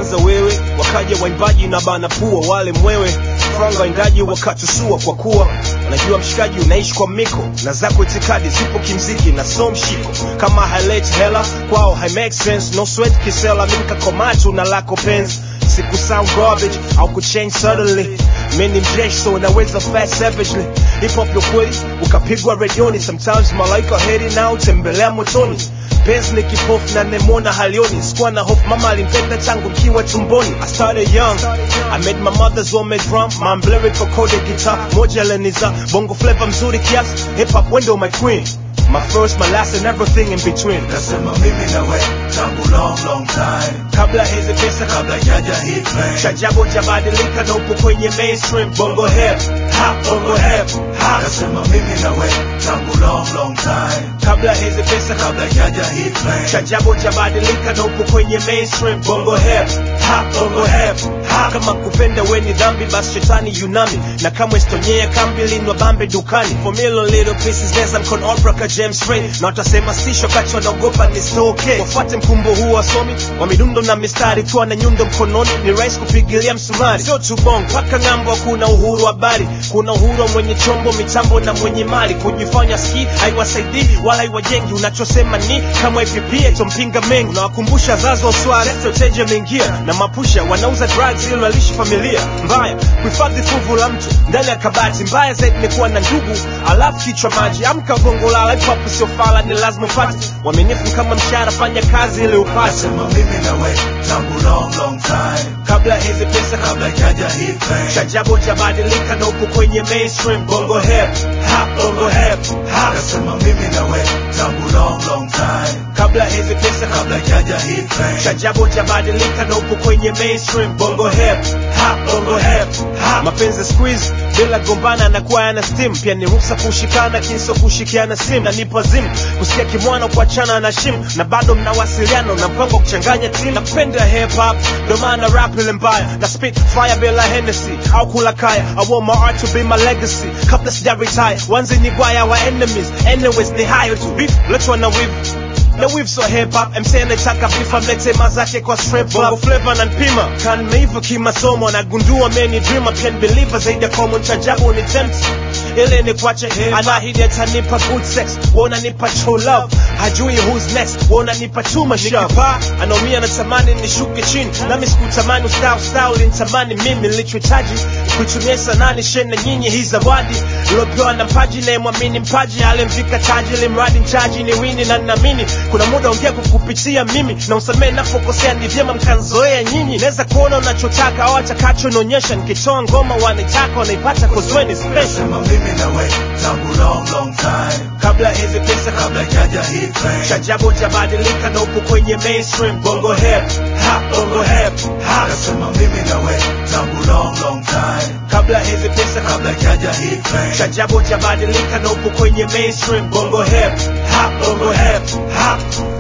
ulianza wewe wakaja waimbaji na bana pua wale mwewe franga waindaji wakatusua kwa kuwa unajua mshikaji unaishi kwa miko na zako itikadi zipo kimziki na so mshiko kama haileti hela kwao hai make sense no sweat kisela minka komatu na lako penzi siku sound garbage au kuchange suddenly mimi mjeshi so unaweza fast savagely hip hop yo kweli ukapigwa redioni sometimes malaika heri nao tembelea motoni penzi ni kipofu na nemona halioni sikuwa na hofu mama alimpenda tangu mkiwa tumboni I started young I made my mother's homemade drum my lyrical coded guitar moja leniza bongo flavor mzuri kiasi hip hop window my queen my first my last and everything in between Nasema mimi na we tangu long long time kabla hizi pesa kabla jaja hit fame Chajabu jabadilika na upo kwenye mainstream bongo hip hop bongo hip hop Nasema mimi na we tangu long long time kabla hizi pesa kabla jaja hit fame Chajabu jabadilika na upo kwenye mainstream bongo hip hop bongo hip hop kama kupenda we ni dhambi basi shetani yunami na kamwe stonyea kambi linwa bambe dukani for million little pieces neza mkono opera ka James Ray na watasema sisho kacho wanaogopa nisitoke wafuate mkumbo huu wasomi wa midundo na mistari tuwa na nyundo mkononi ni rahisi kupigilia msumari sio tu bongo mpaka ng'ambo kuna uhuru wa habari kuna uhuru wa mwenye chombo mitambo na mwenye mali kujifanya ski haiwasaidii wala haiwajengi unachosema ni kama ipipie tompinga mengi unawakumbusha zazo sware soteje mengia na mapusha wanauza drugs ili walishi familia mbaya kuhifadhi fuvu la mtu ndani ya kabati mbaya zaidi ni kuwa na ndugu alafu kichwa maji amka gongo lala hip hop sio fala ni lazima upate uaminifu kama mshahara fanya kazi ili upate Nasema mimi na we tangu long long time kabla hizi pesa kabla jaja hit fame Chajabu jabadilika na upo kwenye mainstream bongo hip hop bongo hip hop Nasema mimi na we tangu long long time kabla hizi pesa kabla jaja hit fame Chajabu jabadilika na upo kwenye mainstream bongo hip hop bongo hip hop mapenzi squeeze bila gombana na kuwa yana steam pia ni ruksa kushikana kinso kushikiana sim na nipo zim kusikia kimwana kuachana na shim na bado mnawasiliana na mpango wa kuchanganya timu napenda hip hop ndo maana rap ile mbaya na spit fire bila Hennessy au kula kaya I want my art to be my legacy kabla sija retire wanzi ni gwaya wa enemies anyways ni hayo tu beef letwa na wivu na weave so hip hop MC anataka bifa mlete mazake kwa strip bongo flavor na npima kan meiva kimasomo nagundua many dreamer pia ni believer zaidi ya common chajabu ni tempt ile ni kwache anahidi atanipa good sex wananipa true love hajui who's next wananipa chuma shapa anaumia natamani nishuke chini nami sikutamani ustawi ustawi ulinitamani mimi nilichohitaji kuitumia sanani shena nyinyi hii zawadi iliopewa na mpaji nayemwamini mpaji alimvika taji ili mradi mchaji ni wini na ninaamini kuna muda ongea kukupitia mimi na usamee napokosea ni vyema mkanzoea nyinyi naweza kuona unachotaka au atakacho naonyesha nikitoa ngoma wanaitaka wanaipata kozweni special Nasema mimi na we tangu long long time kabla hizi pesa kabla jaja hit fame chajabu jabadilika na upo kwenye mainstream bongo hip hop bongo hip hop Nasema mimi na we tangu long long time kabla hizi pesa kabla jaja hit fame chajabu jabadilika na upo kwenye mainstream bongo hip hop bongo hip hop